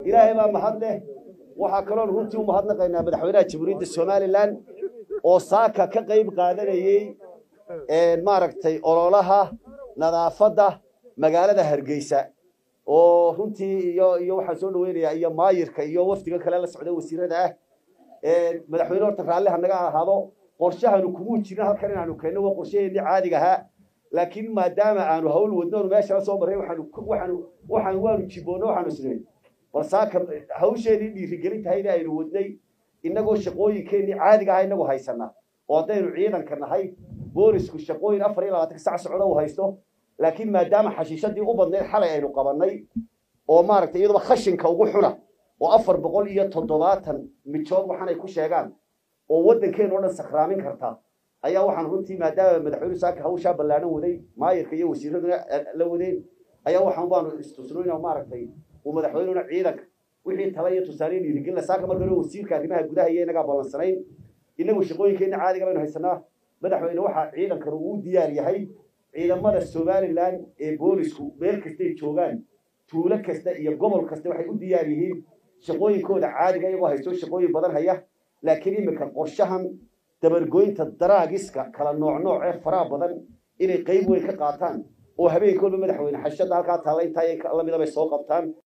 ilaahay baa mahad leh waxaa kaloon runtii u mahadnaqaynaa madaxweynaha jamhuuriyadda somalilan oo saaka ka qayb qaadanayey maaragtay ololaha nadaafadda magaalada hargeysa oo runtii iyo iyo waxaan soo dhaweynayaa iyo maayirka iyo wafdiga kale la socda wasiirada ah madaxweyne horta raalliha naga ahaado qorshahanu kumuu jirin halkan inaanu keenno waa qorshaheennii caadiga ahaa laakiin maadaama aanu hawl wadno onu meeshala soo marray waxaanu waxaanu waxaan waanu jiboonno waxaanu isnay bal saaka hawsheedii dhiirigelin tahayna aynu wadnay innagoo shaqooyinkeennii caadiga aha inagu haysanaa oo haddaynu ciidanka nahay boolisku shaqooyin afar iyo labaatanka sac socdo uu haysto laakiin maadaama xashiishadii u badnayd xalay aynu qabannay oo maaragtay iyaduba khashinka ugu xuna oo afar boqol iyo toddobaatan mijood waxaanay ku sheegaan oo waddankeenu o dhan sakraamin karta ayaa waxaan runtii maadaama madaxweynu saaka hawshaa ballaadhan waday maayirka iyo wasiiraduna la wadeen ayaa waxaan baanu istusnoyn maaragtay uu madaxweynuna ciidanka wixii tala iyo tusaale dhiirigelina saaka marka hore wasiirka arrimaha gudaha iyo inagaa ballansanayn inagu shaqooyinkeenna caadiga baynu haysanaa madaxweyne waxaa ciidankan uu diyaar yahay ciidamada somalilan ee boolisku meel kastay joogaan tuulo kasta iyo gobol kasta waxay u diyaar yihiin shaqooyinkooda caadiga iyagoo haysto shaqooyin badan haya laakiin iminka qorshahan dabargoynta daraagiska kala nooc nooc ee faraha badan inay qayb weyn ka qaataan oo habeenkoodba madaxweyne xashada halkaa taalla intaa lamida bay soo qabtaan